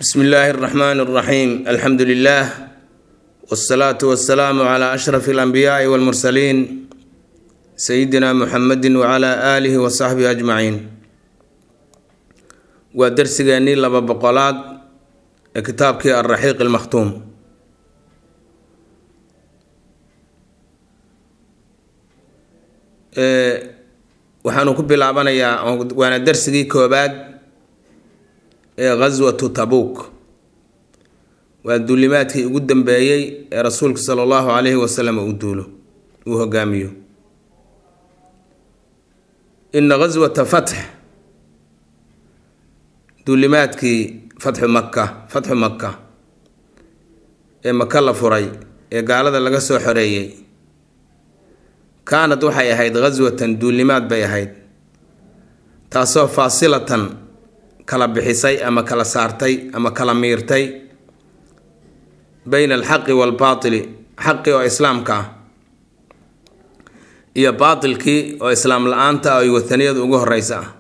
bsmi illaahi اraxmaan اraxiim alxamdu lilah wاsalaatu wasalaamu cla ashraf اlanbiyaai wاlmursaliin sayidina muxamedi wcla aalihi wasaxbihi ajmaciin waa dersigeennii laba boqolaad ee kitaabkii alraxiiq اlmakhtuum waxaanu ku bilaabanayaa waana dersigii koobaad ee ghaswatu tabuuk waa duulimaadkii ugu dambeeyey ee rasuulka sala allahu calayhi wasalam uu duulo uu hogaamiyo ina ghaswata fatx duulimaadkii fatxu maka fatxu maka ee maka la furay ee gaalada laga soo xoreeyey kaanad waxay ahayd ghaswatan duulimaad bay ahayd taasoo faasilatan kala bixisay ama kala saartay ama kala miirtay bayna alxaqi waalbaatili xaqi oo islaamka ah iyo baatilkii oo islaam la-aanta ah oo wataniyada ugu horeysa ah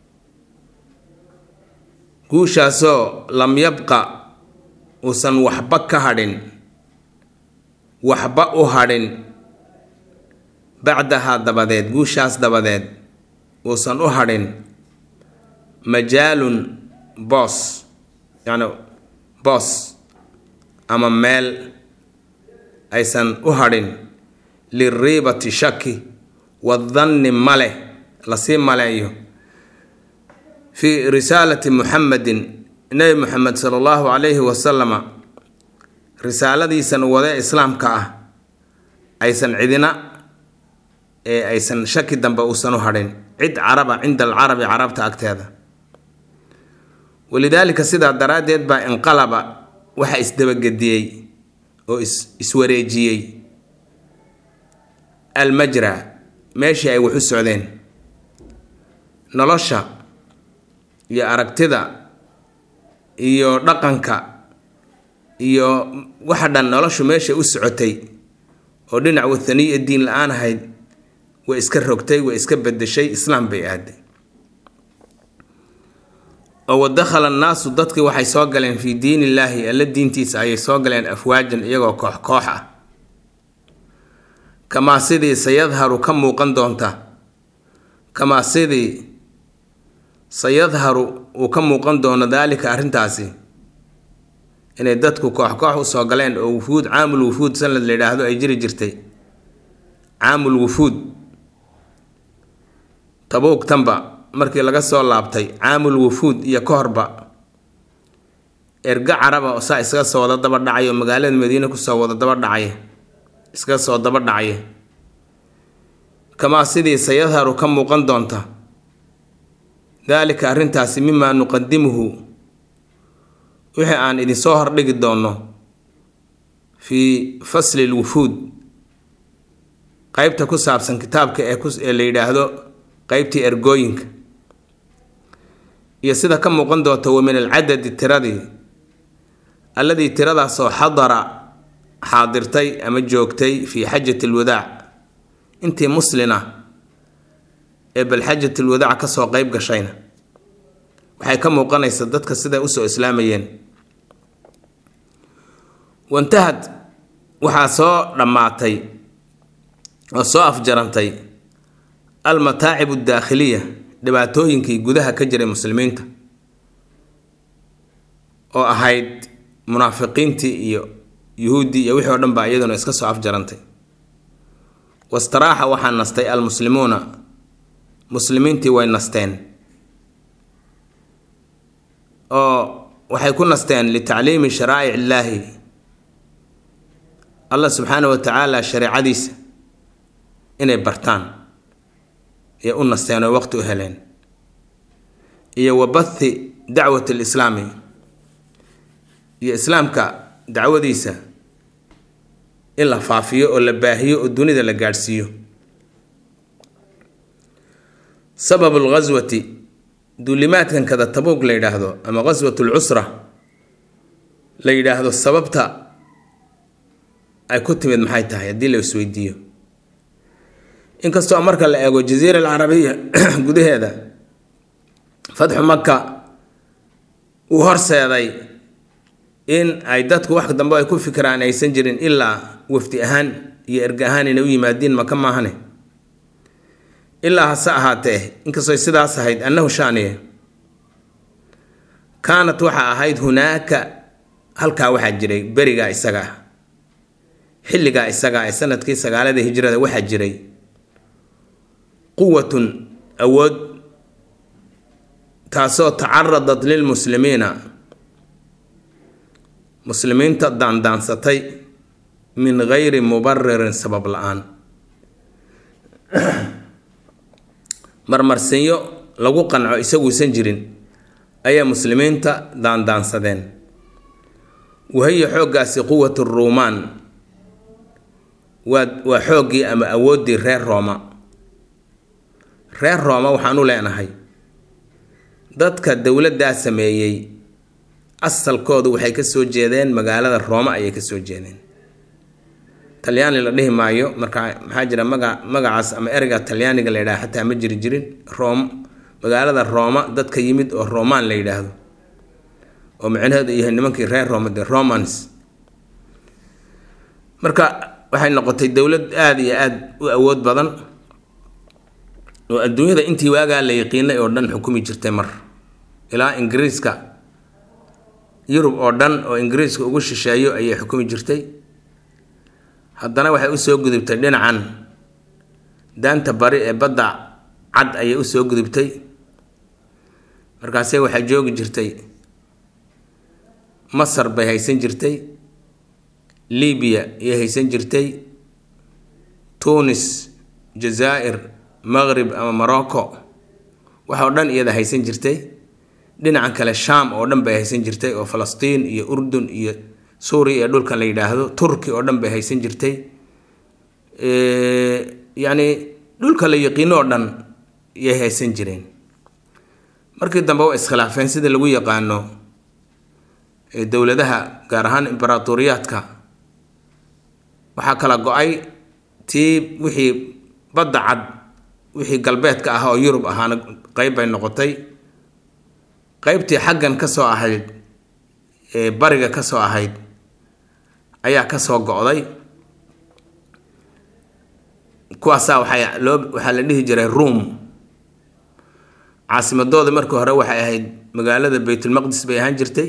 guushaasoo lam yabqa uusan waxba ka hadhin waxba u hadhin bacdahaa dabadeed guushaas dabadeed uusan u hadhin majaalun boos yacni boos ama meel aysan u hadhin liriibati shaki wadanni male lasii maleeyo fii risaalati muxamedin nebi muxamed sala allahu calayhi wasalama risaaladiisan wade islaamka ah aysan cidina ee aysan shaki dambe uusan u hadhin cid caraba cinda alcarabi carabta agteeda walidaalika sidaa daraaddeed baa inqalaba waxa isdabagediyey oo is iswareejiyey almajra meeshii ay wax u socdeen nolosha iyo aragtida iyo dhaqanka iyo waxa dhan noloshu meesha u socotay oo dhinac wathaniya diin la-aan ahayd way iska rogtay way iska bedeshay islaam bay aaday oo wadakhala annaasu dadkii waxay soo galeen fii diin illaahi alla diintiisa ayay soo galeen afwaajan iyagoo koox koox ah kamaa sidii sayadharu ka muuqan doonta kamaa sidii sayadharu uu ka muuqan doono daalika arrintaasi inay dadku koox koox usoo galeen oo wufuud caamul wufuud sanad la yidhaahdo ay jiri jirtay caamul wufuud tabuug tanba markii laga soo laabtay caamul wufuud iyo ka horba erga caraba saa iskaga soo wada daba dhacay oo magaalada madiine kusoo wada daba dhacay iskaga soo daba dhacay kamaa sidii sayadharu ka muuqan doonta daalika arrintaasi mimaa nuqadimuhu wixii aan idinsoo hordhigi doonno fii fasli lwufuud qeybta ku saabsan kitaabka ee la yidhaahdo qeybtii ergooyinka iyo sida ka muuqan doonta wa min alcadadi tiradii alladii tiradaasoo xadara xaadirtay ama joogtay fii xajati alwadaac intii muslina ee bal xajat alwadaac kasoo qeyb gashayna waxay ka muuqanaysa dadka siday usoo islaamayeen wantahad waxaa soo dhammaatay oo soo afjarantay almataacib addaakhiliya dhibaatooyinkii gudaha ka jiray muslimiinta oo ahayd munaafiqiintii iyo yuhuuddii iyo wixii o dhan baa iyaduna iska soo afjarantay wastaraaxa waxaa nastay almuslimuuna muslimiintii way nasteen oo waxay ku nasteen litacliimi sharaa'ic illaahi allah subxaana wa tacaala shareecadiisa inay bartaan iyo u nasteen oo waqti u heleen iyo wa bathi dacwati alislaami iyo islaamka dacwadiisa in la faafiyo oo la baahiyo oo dunida la gaadhsiiyo sababu lghaswati duulimaadkan kada tabuug la yidhaahdo ama ghaswatu lcusra la yidhaahdo sababta ay ku timid maxay tahay haddii la isweydiiyo inkastoo marka la eego jaziira alcarabiya gudaheeda fatxu maka uu horseeday in ay dadku wax dambe ay ku fikiraan aysan jirin ilaa wafdi ahaan iyo erga ahaan inay u yimaadiin maka maahane ilaa hase ahaatee inkastoo sidaas ahayd annahu shaaniye kaanat waxaa ahayd hunaaka halkaa waxaa jiray berigaa isaga ah xilligaa isagaa ee sanadkii sagaalada hijrada waxaa jiray quwatun awood taasoo tacaradat lilmuslimiina muslimiinta daandaansatay min gayri mubaririn sabab la-aan marmarsinyo lagu qanco isaguusan jirin ayaa muslimiinta daandaansadeen wahiya xooggaasi quwat ruumaan waa waa xooggii ama awooddii reer rooma reer rooma waxaan u leenahay dadka dowladdaa sameeyey asalkoodu waxay ka soo jeedeen magaalada rooma ayay ka soo jeedeen talyaani la dhihi maayo marka maxaa jira maga magacaas ama ereyga talyaaniga la yidhaha xataa ma jiri jirin room magaalada rooma dadka yimid oo romaan la yidhaahdo oo micnaheedu yahay nimankii reer rooma de romans marka waxay noqotay dowlad aada iyo aada u awood badan oo adduunyada intii waagaa la yaqiinay oo dhan xukumi jirtay mar ilaa ingiriiska yurub oo dhan oo ingiriiska ugu shisheeyo ayay xukumi jirtay haddana waxay usoo gudubtay dhinacan daanta bari ee badda cad ayay usoo gudubtay markaase waxay joogi jirtay masar bay haysan jirtay libiya ayay haysan jirtay tunis jazaa'ir maqrib ama morocco waxoo dhan iyada haysan jirtay dhinacan kale sham oo dhan bay haysan jirtay oo falastiin iyo urdun iyo suuriya ee dhulkan la yidhaahdo turki oo dhan bay haysan jirtay yacni dhulka la yaqiino oo dhan yay haysan jireen markii dambe waa iskhilaafeen sida lagu yaqaano dowladaha gaar ahaan imbaratoriyaadka waxaa kala go-ay tii wixii badda cad wixii galbeedka ah oo yurub ahaana qeyb bay noqotay qeybtii xaggan ka soo ahayd ee bariga ka soo ahayd ayaa ka soo go-day kuwaasaa waxaa loo waxaa la dhihi jiray ruom caasimadooda markii hore waxay ahayd magaalada baytulmaqdis bay ahaan jirtay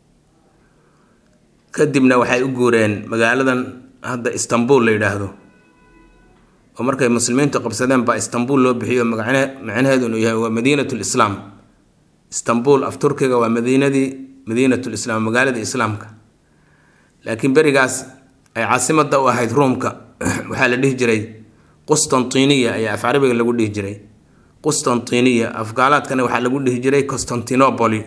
kadibna waxay u guureen magaaladan hadda istanbul la yidhaahdo oo markay muslimiintu qabsadeen baa istanbul loo bixiyo magacne macnaheedu inuu yahay waa madiinat lislaam istanbul af turkiga waa madiinadii madiinat lislaam magaaladii islaamka laakiin berigaas ay caasimada u ahayd ruumka waxaa la dhihi jiray qustantiniya ayaa af carabiga lagu dhihi jiray qustantiniya afgaalaadkana waxaa lagu dhihi jiray constantinopoli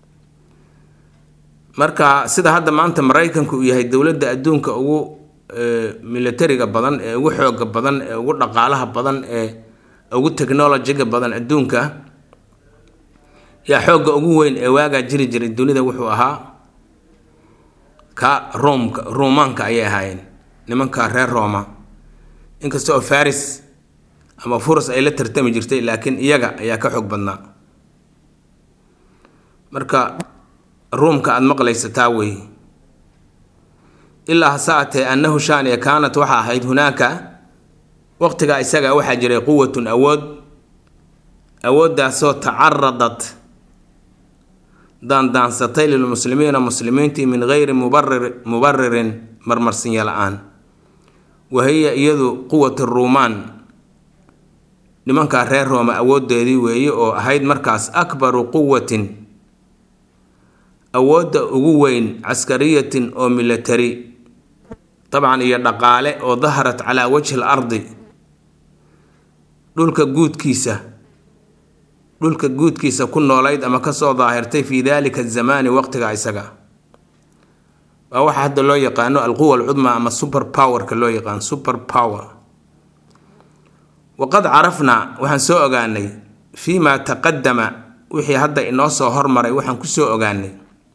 marka sida hadda maanta maraykanku uu yahay dowladda adduunka ugu militariga badan ee ugu xooga badan ee ugu dhaqaalaha badan ee ugu technolojiga badan adduunka yaa xoogga ugu weyn ee waagaa jiri jiray dunida wuxuu ahaa ka roomka ruumaanka ayay ahaayeen nimanka reer rooma inkasta oo faris ama furus ay la tartami jirtay laakiin iyaga ayaa ka xoog badnaa marka ruumka aada maqlaysa taa weeye ilaa hase atee annahu shaaniya kaanat waxaa ahayd hunaaka waqtigaa isaga waxaa jiray quwatun awood awooddaasoo tacaradat daandaansatay lilmuslimiina muslimiintii min geyri mubarir mubaririn marmarsinya la-aan wahiya iyadu quwat ruumaan nimankaa reer rooma awooddeedii weeye oo ahayd markaas akbaru quwatin awoodda ugu weyn caskariyatin oo military dabcan iyo dhaqaale oo daharat calaa wajhi l ardi dhulka guudkiisa dhulka guudkiisa ku noolayd ama kasoo daahirtay fii dalika azamaani waqtiga isaga waa waxa hadda loo yaqaano alquwa alcudma ama super powerka loo yaqaano super power waqad carafnaa waxaan soo ogaanay fii maa taqadama wixii hadda inoo soo hormaray waxaan kusoo ogaanay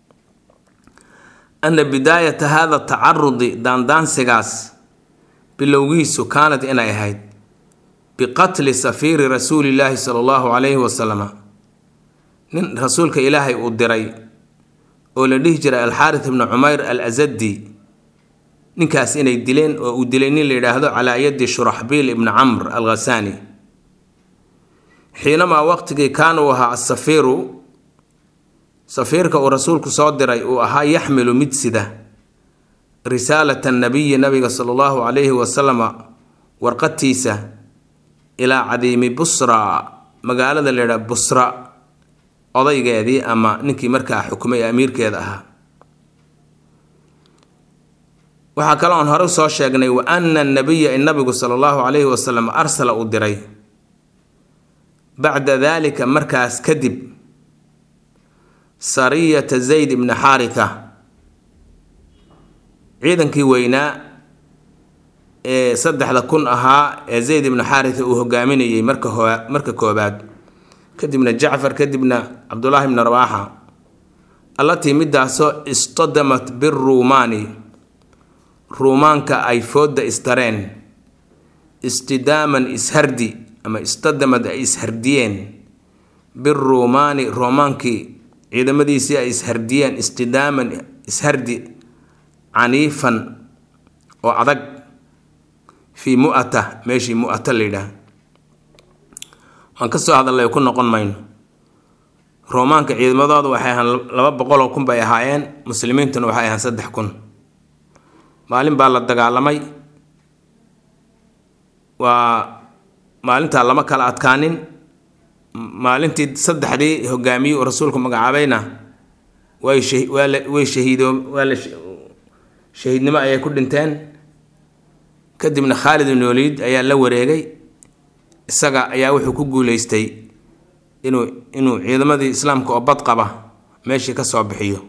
ana bidaayata hada tacarudi daandaansigaas bilowgiisu kaanad inay ahayd biqatli safiiri rasuulillaahi sala allahu calayhi wasalama nin rasuulka ilaahay uu diray oo la dhihi jiray alxaaris ibnu cumayr al asadi ninkaas inay dileen oo uu dilay nin la yidhaahdo calaa yadi shuraxbiil ibni camr al khasaani xiinamaa waqtigii kaana uu ahaa asafiiru safiirka uu rasuulku soo diray uu ahaa yaxmilu mid sida risaalata nabiyi nabiga sala allahu calayhi wasalama warqadtiisa ilaa cadiimi busra magaalada la yidhaha busra odaygeedii ama ninkii markaa xukumay ee amiirkeeda ahaa waxaa kale oon hore soo sheegnay wa ana nabiya in nabigu sala allahu calayhi wasalam arsala uu diray bacda daalika markaas kadib sariyata zayd ibni xaaritha ciidankii weynaa ee saddexda kun ahaa ee zayd ibni xaaritha uu hogaaminayay marka ho marka koobaad kadibna jacfar kadibna cabdullaahi bni rawaaxa allatii midaasoo istadamat biruumaani ruumaanka ay foodda istareen istidaaman ishardi ama istadamad ay ishardiyeen biruumaani roomaankii ciidamadiisii ay ishardiyeen istidaaman ishardi caniifan oo adag fii mu'ata meeshii mu'ata la yidhaah waan ka soo hadallay ku noqon mayno roomaanka ciidamadooda waxay ahaan laba boqoloo kun bay ahaayeen muslimiintuna waxay ahaan saddex kun maalin baa la dagaalamay waa maalintaa lama kala adkaanin maalintii saddexdii hogaamiyey uu rasuulku magacaabayna way way shahiidoo waa la shahiidnimo ayay ku dhinteen kadibna khaalid ibn waliid ayaa la wareegay isaga ayaa wuxuu ku guuleystay inuu inuu ciidamadii islaamka oo bad qaba meeshii ka soo bixiyo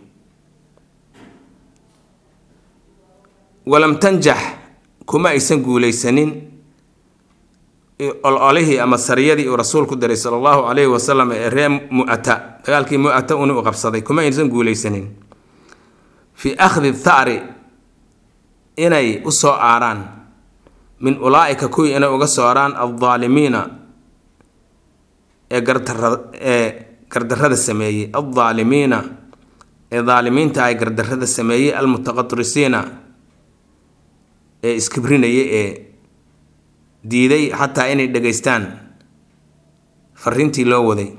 walam tanjax kuma aysan guuleysanin ololihii ama sariyadii uu rasuulku diray sala allahu calayhi wasalam ee ree mu'ata dagaalkii mu'ata una u qabsaday kuma aysan guuleysanin fii akhdi tha'ri inay u soo aaraan min ulaa'ika kuwii inay uga soo aaraan aldaalimiina ee gardara ee gardarrada sameeyey aldaalimiina ee daalimiinta ay gardarrada sameeyey almutaqatrisiina ee iskibrinaya ee diiday xataa inay dhegaystaan fariintii loo waday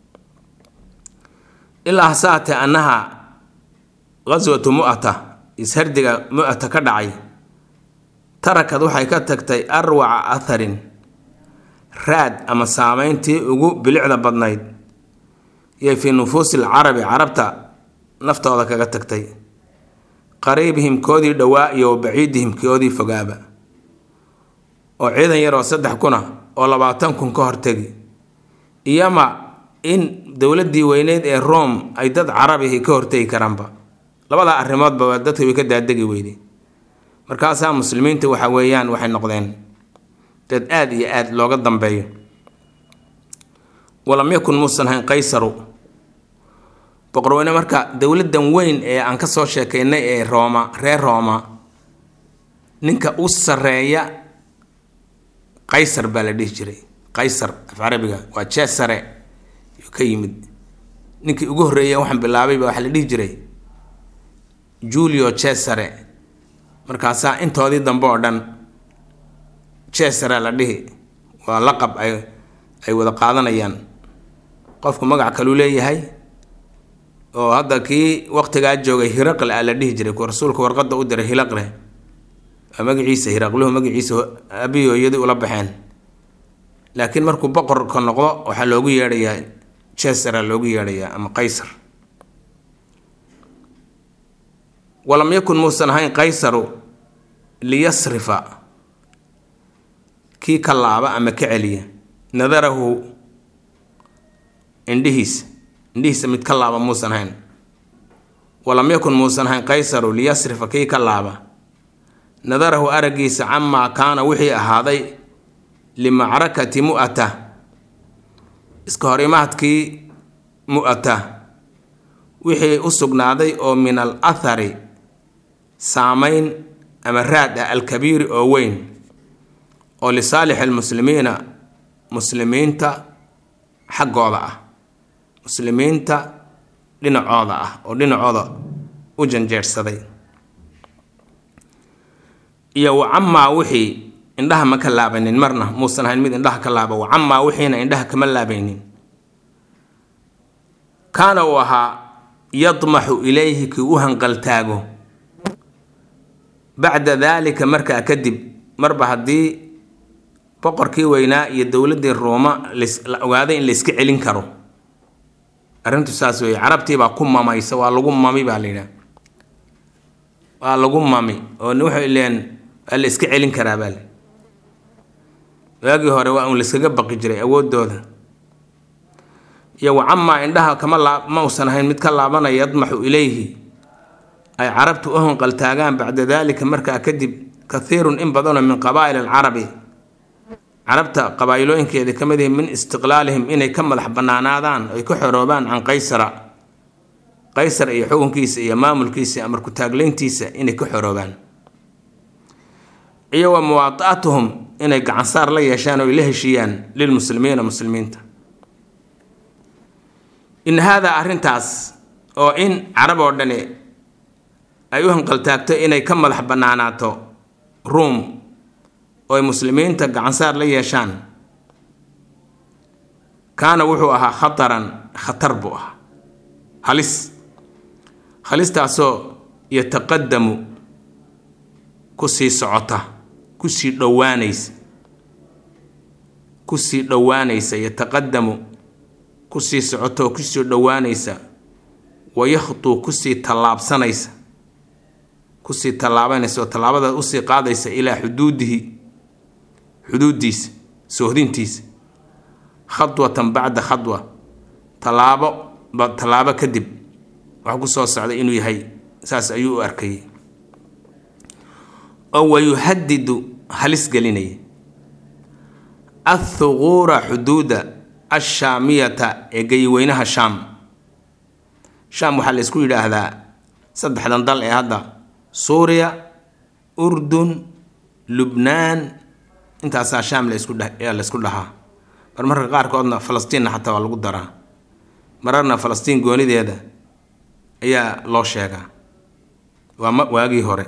ilaa hasaate annaha qaswatu mu'ata ishardiga mu'ata ka dhacay tarakad waxay ka tagtay arwaca atharin raad ama saameyntii ugu bilicda badnayd iyo fii nufuusi alcarabi carabta naftooda kaga tagtay qariibihim koodii dhowaa iyo wa baciidihim koodii fogaaba oo ciidan yaroo saddex kuna oo labaatan kun ka hortegi iyoma in dowladdii weyneyd ee rome ay dad carabihi ka hortegi karaanba labadaa arrimoodba dadka way ka daadegi weyday markaasaa muslimiinta waxa weeyaan waxay noqdeen dad aada iyo aada looga dambeeyo walam yakun muusan hayn qaysaru boqorweyne marka dowladdan weyn ee aan ka soo sheekaynay ee rooma reer rooma ninka u sarreeya qaysar baa la dhihi jiray qaysar af carabiga waa jeesare yuu ka yimid ninkii ugu horreeya waxaan bilaabay baa waxaa la dhihi jiray julio cesare markaasaa intoodii dambe oo dhan cesare la dhihi waa laqab ay ay wada qaadanayaan qofku magac kaluu leeyahay oo hadda kii waqtigaa joogay hiraqle a la dhihi jiray ku rasuulka warqadda u diray hilaqle waa magaciisa hiraqluhu magaciisa abiyi hooyadii ula baxeen laakiin markuu boqorka noqdo waxaa loogu yeedhayaa cesara loogu yeedhayaa ama qaysar walam yakun muusan ahayn qaysaru liyasrifa kii ka laaba ama ka celiya nadarahu indhihiisa indhihiisa mid ka laaba muusan ahayn walam yakun muusan ahayn qaysaru liyasrifa kii ka laaba nadarahu araggiisa camaa kaana wixii ahaaday limacrakati mu'ata iska hor imaadkii mu'ata wixii u sugnaaday oo min al athari saameyn ama raad ah alkabiiri oo weyn oo lisaalixi almuslimiina muslimiinta xaggooda ah muslimiinta dhinacooda ah oo dhinacooda u janjeersaday iyo wa camaa wixii indhaha ma ka laabanin marna muusan ahayn mid indhaha ka laaba wa camaa wixiina indhaha kama laabaynin kaana uu ahaa yadmaxu ilayhi kii u hanqaltaago bacda daalika markaa kadib marba haddii boqorkii weynaa iyo dowladdii ruuma la ogaaday in la iska celin karo arrintu saas weeye carabtiibaa ku mamaysa waa lagu mami baa la yidhaha waa lagu mami oo waxay leen waa la iska celin karaa baa le waagii hore waa un layskaga baqi jiray awooddooda iyo wa camaa indhaha kama laa ma usan ahayn mid ka laabanaya yadmaxu ilayhi ay carabtu u hanqaltaagaan bacda daalika markaa kadib kathiirun in badanoo min qabaa'il alcarabi carabta qabaa'ilooyinkeeda ka mid yihi min istiqlaalihim inay ka madax bannaanaadaan ay ka xoroobaan can qaysara qaysar iyo xukunkiisa iyo maamulkiisa iyo amarku-taaglayntiisa inay ka xoroobaan iyo wa muwaata'atuhum inay gacansaar la yeeshaan oo ay la heshiiyaan lilmuslimiina muslimiinta in haadaa arrintaas oo in carab oo dhani ay u hanqaltaagto inay ka madax bannaanaato ruom oo ay muslimiinta gacansaar la yeeshaan kaana wuxuu ahaa khataran khatar buu ahaa halis halistaasoo yataqadamu ku sii socota kusii dhowaanaysa kusii dhowaanaysa yataqadamu kusii socota oo kusii dhowaanaysa wayakhtuu kusii tallaabsanaysa kusii tallaabanaysa oo tallaabada usii qaadaysa ilaa xuduudihi xuduuddiisa soohdintiisa khadwatan bacda khadwa tallaabo tallaabo kadib wax ku soo socda inuu yahay saas ayuu u arkayay oo wayuhadidu halis gelinaya athuquura xuduuda ashaamiyata ee geyiweynaha shaam shaam waxaa la isku yidhaahdaa saddexdan dal ee hadda suuriya urdun lubnaan intaasaa shaam laisku laysku dhahaa mar marka qaarkoodna falastiinna xataa waa lagu daraa mararna falastiin goonideeda ayaa loo sheegaa waa ma waagii hore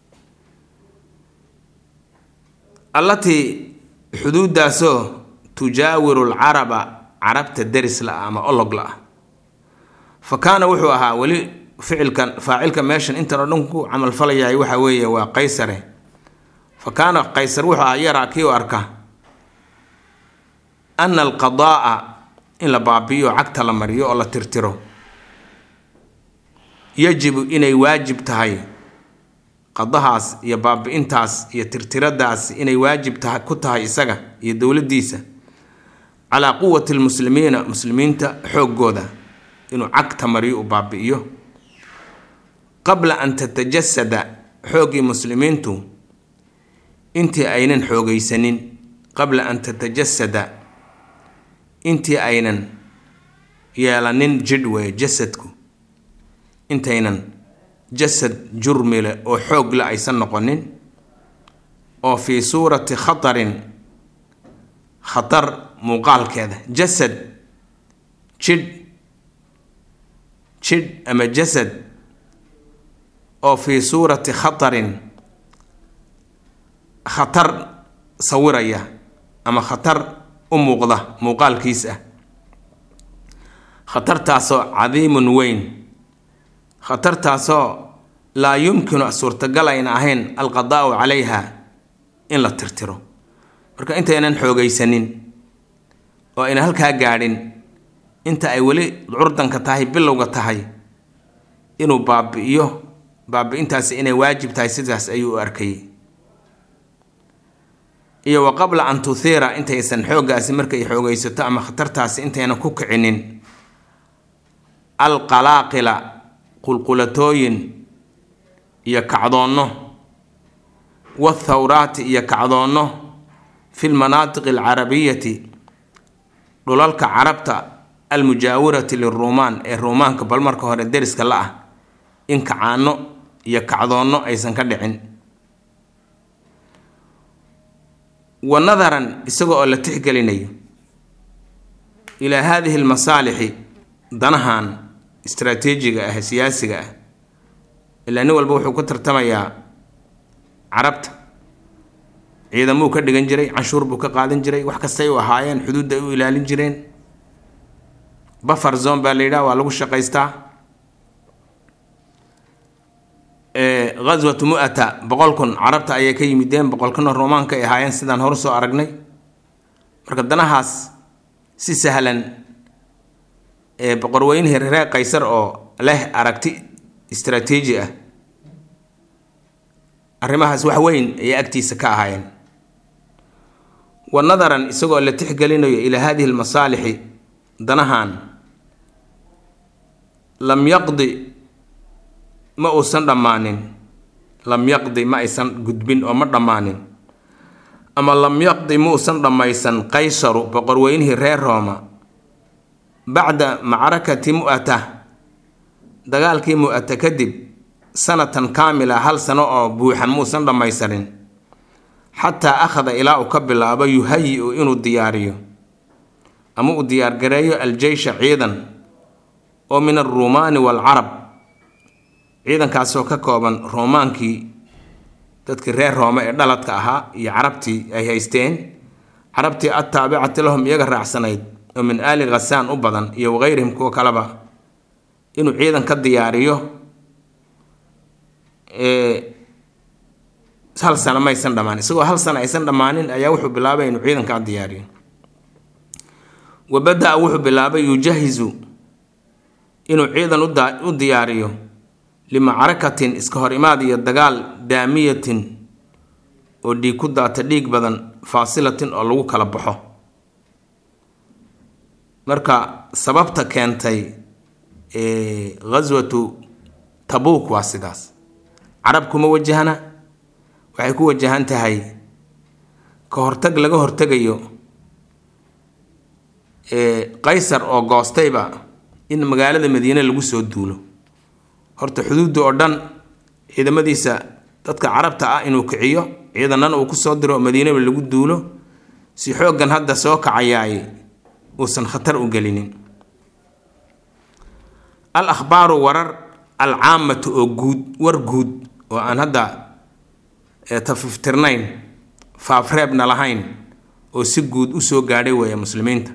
allatii xuduuddaasoo tujaawiru alcaraba carabta deris la-ah ama olog la-ah fa kaana wuxuu ahaa weli ficilkan faacilka meeshan intan oo dhan ku camalfalayahay waxa weeye waa qaysare fa kaana qaysar wuxuu ahaa yaraa kii u arka ana alqadaa'a in la baabi'iyo cagta la mariyo oo la tirtiro yajibu inay waajib tahay qadahaas iyo baabi-intaas iyo tirtiradaas inay waajib tahay ku tahay isaga iyo dowladdiisa calaa quwati lmuslimiina muslimiinta xooggooda inuu cagta mariyo u baabi'iyo qabla an tatajasada xooggii muslimiintu intii aynan xoogaysanin qabla an tatajasada intii aynan yeelanin jidh weeye jasadku intaynan jasad jurmile oo xoog la aysan noqonin oo fii suurati khatarin khatar muuqaalkeeda jasad jidh jidh ama jasad oo fii suurati khatarin khatar sawiraya ama khatar u muuqda muuqaalkiis ah khatartaasoo cadiimun weyn khatartaasoo laa yumkinu suurtagal ayna ahayn alqadaa'u calayha in la tirtiro marka intaynan xoogaysanin oo ayna halkaa gaadhin inta ay weli curdanka tahay bilowga tahay inuu baabi'iyo baabi-intaasi inay waajib tahay sidaas ayuu u arkayay iyo wa qabla an tuhiira intaysan xooggaasi markay xoogaysato ama khatartaasi intaynan ku kicinin alqalaaqila qulqulatooyin iyo kacdoonno wathawraati iyo kacdoonno fi lmanaatiqi alcarabiyati dhulalka carabta almujaawirati liruumaan ee ruumaanka bal marka hore deriska la ah in kacaano iyo kacdoonno aysan ka dhicin wa nadaran isaga oo la tixgelinayo ilaa haadihi almasaalixi danahan istraatiijiga ah siyaasiga ah ilaa nin walba wuxuu ku tartamayaa carabta ciidamuu ka dhigan jiray canshuur buu ka qaadan jiray wax kastay u ahaayeen xuduudda ay u ilaalin jireen buffer zone baa la yidhaha waa lagu shaqaystaa ghaswatu mu'ata boqol kun carabta ayay ka yimideen boqol kuna roomaanka ay ahaayeen sidaan horu soo aragnay marka danahaas si sahlan ee boqorweynihii reer qaysar oo leh aragti istraatiiji ah arrimahaas wax weyn ayay agtiisa ka ahaayeen wa nadaran isagoo la tixgelinayo ilaa hadihi almasaalixi danahan lam yaqdi ma uusan dhammaanin lam yaqdi ma aysan gudbin oo ma dhammaanin ama lam yaqdi ma uusan dhammaysan qaysaru boqorweynihii reer rooma bacda macrakati mu'ata dagaalkii mu'ata kadib sanatan kaamila hal sano oo buuxan muusan dhammaysanin xataa akhada ilaa uu ka bilaabo yuhayi-u inuu diyaariyo ama uu diyaargareeyo aljeysha ciidan oo min alruumaani waalcarab ciidankaasoo ka kooban roomaankii dadkii reer roome ee dhaladka ahaa iyo carabtii ay haysteen carabtii attaabicati lahum iyaga raacsanayd oo min aali khasaan u badan iyo wakayrihim kuwo kaleba inuu ciidan ka diyaariyo hal sano maysan dhammaanin isagoo hal sano aysan dhammaanin ayaa wuxuu bilaabay inuu ciidankaa diyaariyo wa bada-a wuxuu bilaabay yujahizu inuu ciidan u diyaariyo limacrakatin iska hor imaad iyo dagaal daamiyatin oo dhiig ku daata dhiig badan faasilatin oo lagu kala baxo marka sababta keentay ghaswatu tabuuk waa sidaas carab kuma wajahna waxay ku wajahan tahay ka hortag laga hortegayo qaysar oo goostayba in magaalada madiine lagu soo duulo horta xuduudda oo dhan ciidamadiisa dadka carabta ah inuu kiciyo ciidanana uu kusoo diro oo madiinaba lagu duulo si xooggan hadda soo kacayaay uusan khatar u gelinin al akhbaaru warar alcaamatu oo guud war guud oo aan hadda tafiftirnayn faafreebna lahayn oo si guud u soo gaadhay weeye muslimiinta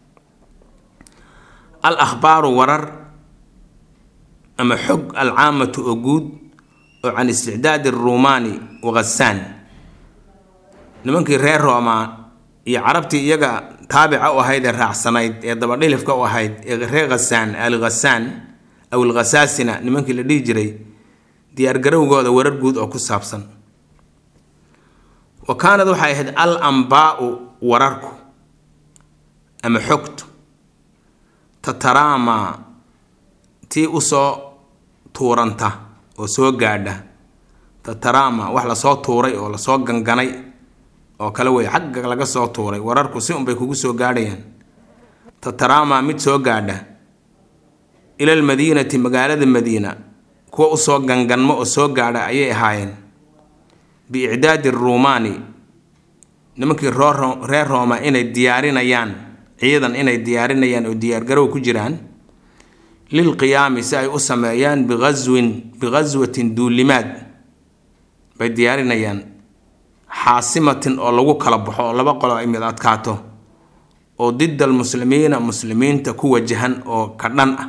al akhbaaru warar ama xog alcaamatu oo guud oo can isticdaadi aruumaani wa khasaan nimankii reer rooma iyo carabtii iyaga taabica u ahayd ee raacsanayd ee dabadhilifka u ahayd ee reer khasaan al khasaan aw alkhasaasina nimankii la dhihi jiray diyaargarowgooda warar guud oo ku saabsan wa kaanad waxay ahayd al ambaau wararku ama xogtu tataraamaa tii usoo tuuranta oo soo gaadha tatarama wax lasoo tuuray oo lasoo ganganay oo kale wey xagga laga soo tuuray wararku si unbay kugu soo gaadhayaan tatarama mid soo gaadha ilal madiinati magaalada madiina kuwa usoo ganganmo oo soo gaadha ayay ahaayeen biicdaadi ruumaani nimankii reer rooma inay diyaarinayaan ciidan inay diyaarinayaan oo diyaargarow ku jiraan lilqiyaami si ay u sameeyaan biaswin bighaswatin duulimaad bay diyaarinayaan xaasimatin oo lagu kala baxo oo laba qolo ay mid adkaato oo dida almuslimiina muslimiinta ku wajahan oo ka dhan ah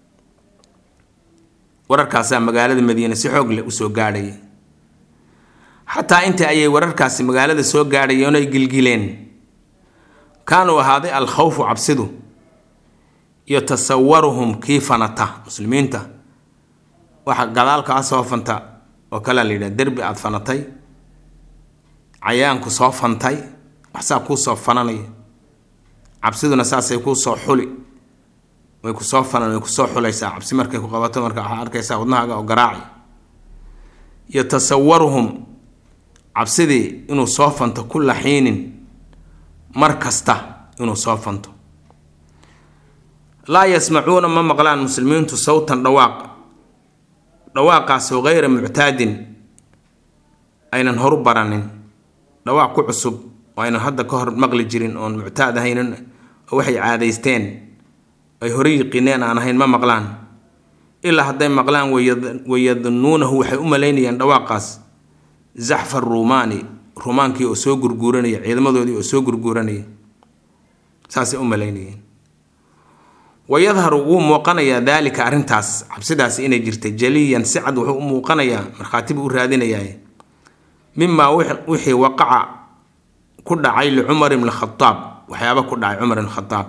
wararkaasaa magaalada madiine si xoog leh usoo gaadhaya xataa inta ayay wararkaasi magaalada soo gaadhayeen ay gilgileen kaanuu ahaaday alkhawfu cabsidu iyo tasawaruhum kii fanata muslimiinta waxa gadaalkaa soo fanta oo kalea la yidhaha derbi aada fanatay cayaanku soo fantay waxsaa kuu soo fananaya cabsiduna saasay kuu soo xuli way kusoo fanan way kusoo xulaysaa cabsi markay ku qabato marka waxaa arkaysaa wadnahaaga oo garaaci iyo tasawaruhum cabsidii inuu soo fanto kulla xiinin mar kasta inuu soo fanto laa yasmacuuna ma maqlaan muslimiintu sawtan dhawaaq dhawaaqaasoo hayra muctaadin aynan horu baranin dhawaaq ku cusub oo aynan hadda ka hor maqli jirin oon muctaad ahaynin oo waxay caadaysteen ay hore yiqiineen aan ahayn ma maqlaan ilaa hadday maqlaan wayadunnuunahu waxay u malaynayaan dhawaaqaas zaxfa ruumaani ruumaankii oo soo gurguuranaya ciidamadoodii oo soo gurguuranaya saasay u malaynayeen wayadharu wuu muuqanayaa daalika arrintaas cabsidaas inay jirtay jaliyan si cad wuxuu u muuqanayaa markhaati buu u raadinayaa mimaa wixii waqaca ku dhacay licumar ibn khadaab waxyaaba ku dhacay cumar ibn khadaab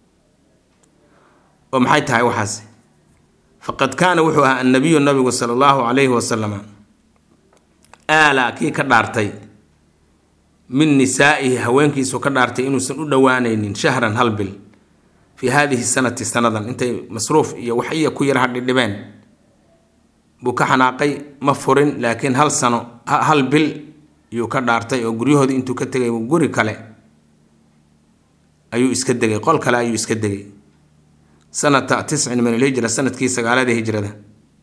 oo maxay tahay waxaas faqad kaana wuxuu ahaa annabiyu nabigu sala allahu calayhi wasalama aala kii ka dhaartay min nisaa'ihi haweenkiisu ka dhaartay inuusan u dhowaanaynin shahran hal bil fii haadihi sanati sanadan intay masruuf iyo wax iya ku yar hadhidhibeen buu ka xanaaqay ma furin laakiin hal sano hal bil yuu ka dhaartay oo guryahoodii intuu ka tegay guri kale ayuu iska degay qol kale ayuu iska degay sanata tiscin min alhijra sanadkii sagaalada hijrada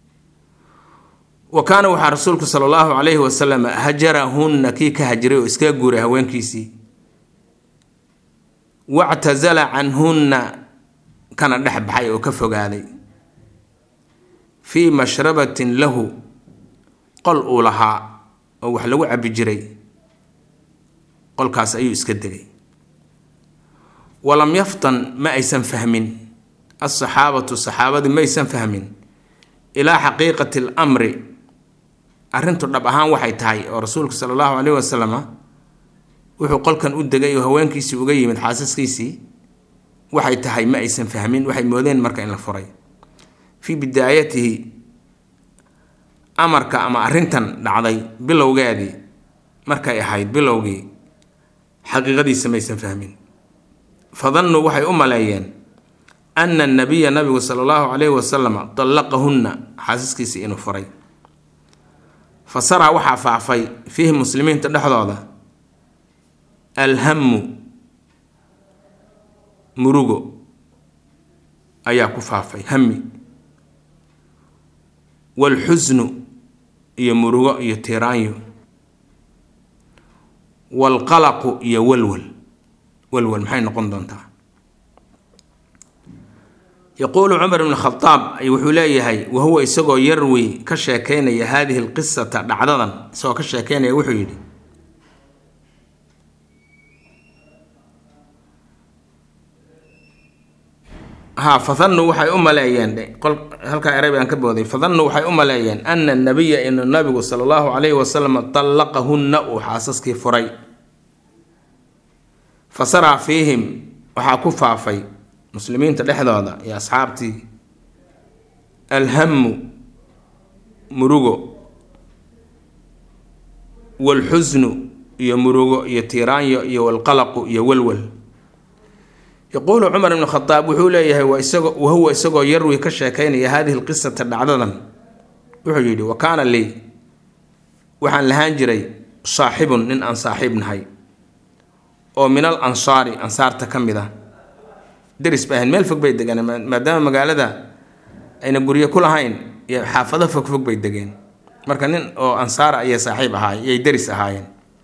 wa kaana waxaa rasuulku sala allahu calayhi wasalam hajarahunna kii ka hajiray oo iskaga guuray haweenkiisii wactasala canhunna kana dhex baxay oo ka fogaaday fii mashrabatin lahu qol uu lahaa oo wax lagu cabbi jiray qolkaas ayuu iska degay walam yaftan ma aysan fahmin alsaxaabatu saxaabadii ma aysan fahmin ilaa xaqiiqati alamri arrintu dhab ahaan waxay tahay oo rasuulku sala allahu caleyhi wasalama wuxuu qolkan u degay oo haweenkiisii uga yimid xaasaskiisii waxay tahay ma aysan fahmin waxay moodeen marka in la furay fii bidaayatihi amarka ama arrintan dhacday bilowgeedii markay ahayd bilowgii xaqiiqadiisa maysan fahmin fadannuu waxay u maleeyeen ana anabiya nabigu sala allahu calayhi wasalama dallaqahunna xaasaskiisii inuu furay fa saraa waxaa faafay fiihi muslimiinta dhexdooda alhamu murugo ayaa ku faafay hami waalxusnu iyo murugo iyo tiiraanyo waalqalaqu iyo walwal walwal maxay noqon doontaa yaquulu cumar ibn khadaab wuxuu leeyahay wahuwa isagoo yarwi ka sheekeynaya haadihi lqisata dhacdadan isagoo ka sheekeynaya wuxuu yidhi ha fadannuu waxay u maleeyeen halkaa erey baan ka booday fadannuu waxay u maleeyeen ana nabiya inu nabigu sala allahu calayhi wasalam dallaqahunna uu xaasaskii furay fa saraa fiihim waxaa ku faafay muslimiinta dhexdooda iyo asxaabtii alhamu murugo waalxusnu iyo murugo iyo tiiraanyo iyo walqalaqu iyo walwal yaquulu cumar ibn khadaab wuxuu leeyahay waa isagoo wahuwa isagoo yarwi ka sheekeynaya haadihi lqisata dhacdadan wuxuu yidhi wa kaana lii waxaan lahaan jiray saaxibun nin aan saaxiib nahay oo min al ansaari ansaarta ka mid ah deris bay ahayn meel fog bay degeen maadaama magaalada ayna guryo ku lahayn iyo xaafado fogfog bay degeen marka nin oo ansaara ayay saaxiib ahaay iyay deris ahaayeen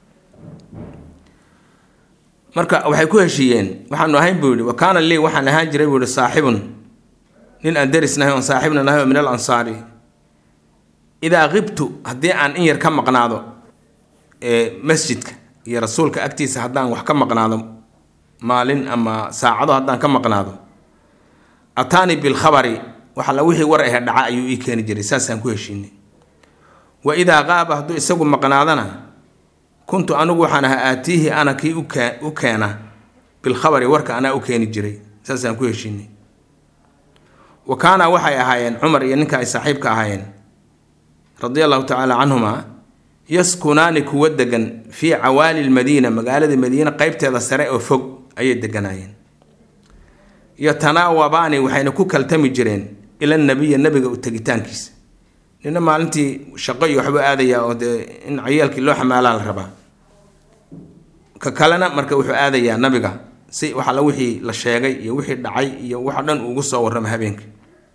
marka waxay ku heshiiyeen waxaanu ahayn buu yihi wa kaana lii waxaan ahaan jiray buu yihi saaxibun nin aan deris nahay oon saaxiibna nahay oo min al ansaari idaa qibtu haddii aan in yar ka maqnaado ee masjidka iyo rasuulka agtiisa haddaan wax ka maqnaado maalin ama saacado haddaan ka maqnaado ataanii bilkhabari wax alla wixii war ahe dhaca ayuu ii keeni jiray saasaan ku heshiinay wa idaa qaaba hadduu isagu maqnaadana kuntu anigu waxaan ahaa aatiihi ana kii u keena bilkhabari warka anaa u keeni jiray saasaan ku heshiinay wa kaana waxay ahaayeen cumar iyo ninka ay saaxiibka ahaayeen radia allahu tacaala canhuma yaskunaani kuwa degan fii cawaali lmadiina magaalada madiine qeybteeda sare oo fog ayay deganaayeen yatanaawabaani waxayna ku kaltami jireen ila nabiya nabiga u tegitaankiisa nina maalintii shaqo iyo waxbuu aadayaa oo dee in cayaalkii loo xamaalaa la rabaa ka kalena marka wuxuu aadayaa nabiga si waxala wixii la sheegay iyo wixii dhacay iyo waxa dhan uugu soo warrama habeenkii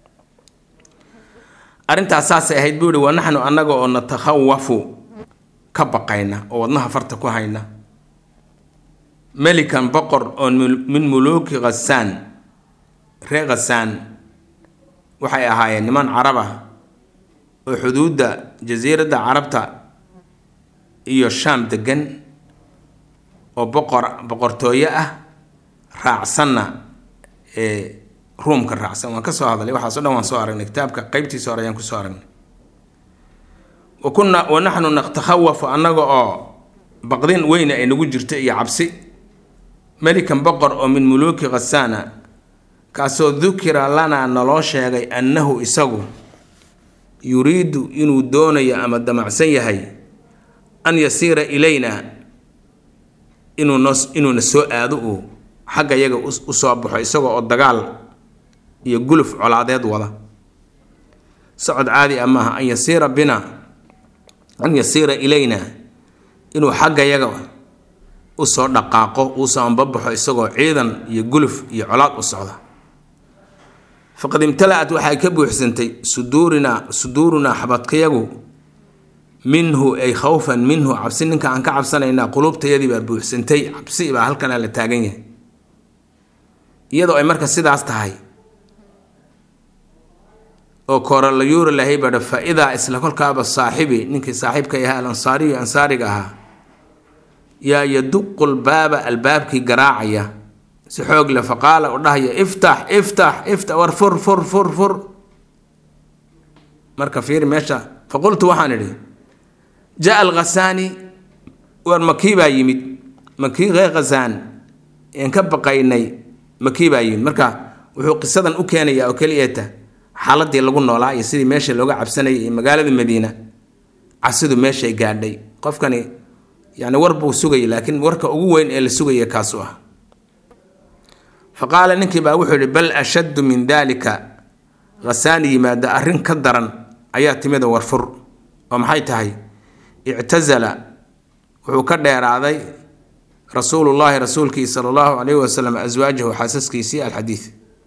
arrintaas saasay ahayd buu ihi wa naxnu annaga oo natakhawafu ka baqayna oo wadnaha farta ku hayna melikan boqor oo min muluuki khasaan ree khasaan waxay ahaayeen niman carab ah oo xuduudda jasiiradda carabta iyo shaam degan oo boqor boqortooyo ah raacsanna ee ruumka raacsan waan ka soo hadlay waxaaso dhan waan soo aragnay kitaabka qeybtiisa hore ayaan kusoo aragnay wa kunna wa naxnu natakhawafu annaga oo baqdin weyna ay nagu jirto iyo cabsi melikan boqor oo min muluuki khasaana kaasoo dukira lanaa naloo sheegay annahu isagu yuriidu inuu doonayo ama damacsan yahay an yasiira ilayna inuu noo inuuna soo aado uu xagga yaga u soo baxo isagoo oo dagaal iyo guluf colaadeed wada socod caadi ah maaha an yasiira bina an yasiira ilayna inuu xagga yaga usoo dhaqaaqo uusoo anbabaxo isagoo ciidan iyo guluf iyo colaad u socda faqad imtala-at waxay ka buuxsantay suduurinaa suduurunaa xabadkayagu minhu ay khawfan minhu cabsi ninka aan ka cabsanaynaa quluubtayadii baa buuxsantay cabsi baa halkanaa la taagan yahay iyadoo ay marka sidaas tahay oo kooralayuuri lahay badha fa idaa isla kolkaaba saaxibi ninkii saaxiibka ahaa al ansaariyu ansaariga ahaa yaa yaduqu lbaaba albaabkii garaacaya si xoog le faqaala u dhahaya iftax iftax iftax war fur fur fur fur marka fiiri meesha faqultu waxaan idhi jaa alkhasaani war makii baa yimid makii ree khasaan een ka baqaynay makii baa yimid marka wuxuu qisadan u keenayaa oo keliyata xaaladii lagu noolaa iyo sidii meesha looga cabsanayay iyo magaalada madiina casidu meeshay gaadhay qofkani yani war buu sugayay laakiin warka ugu weyn ee la sugaya kaasu ah fa qaala ninkii baa wuxuu yihi bal ashaddu min daalika khasaani yimaada arrin ka daran ayaa timida warfur oo maxay tahay ictasala wuxuu ka dheeraaday rasuulullaahi rasuulkii sala allahu calayhi wasalam aswaajahu xaasaskiisii alxadiid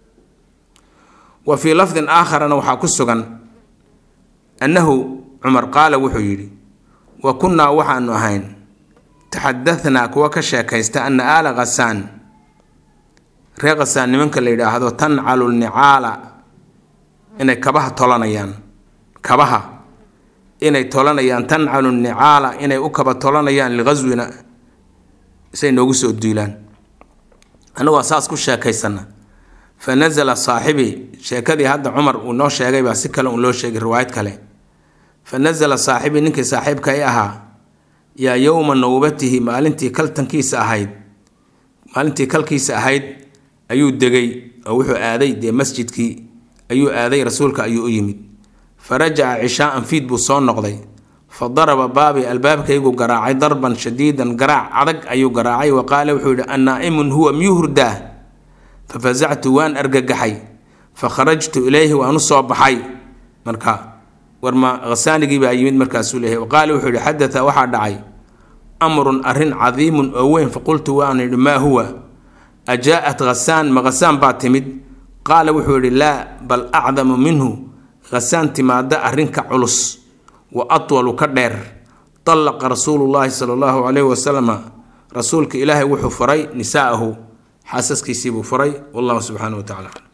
wa fii lafdin aakharana waxaa ku sugan annahu cumar qaala wuxuu yidhi wa kunnaa waxaanu ahayn taxadahnaa kuwa ka sheekaysta ana aala khasaan ree khasaan nimanka la yidhaahdo tancalu lnicaala inay kabaha tolanayaan kabaha inay tolanayaan tancalu nicaala inay u kaba tolanayaan liqaswina say noogu soo duulaan annagoo saas ku sheekaysana fa nasala saaxibii sheekadii hadda cumar uu noo sheegay baa si kale uu loo sheegay riwaayad kale fa nasala saaxibii ninkii saaxiibka i ahaa yaa yowma nawbatihi maalintii kaltankiisa ahayd maalintii kalkiisa ahayd ayuu degay oo wuxuu aaday dee masjidkii ayuu aaday rasuulka ayuu u yimid fa rajaca cishaaan fiid buu soo noqday fa daraba baabi albaabkaygu garaacay darban shadiidan garaac adag ayuu garaacay wa qaala wuxuu yidhi annaa'imun huwa miyuu hurdaa fa fasactu waan argagaxay fa kharajtu ilayhi waan u soo baxay marka warma khasaanigii baa yimid markaasuu leeyahay wa qaala wuxuu yidhi xadata waxaa dhacay amrun arrin cadiimun oo weyn faqultu waan yidhi maa huwa ajaa'at khasaan ma khasaan baa timid qaala wuxuu yidhi laa bal acdamu minhu khasaan timaada arrinka culus wa atwalu ka dheer tallaqa rasuulullaahi sala allahu calayhi wasalama rasuulka ilaahay wuxuu furay nisaa'ahu xaasaskiisii buu furay wallahu subxaanahu wa tacala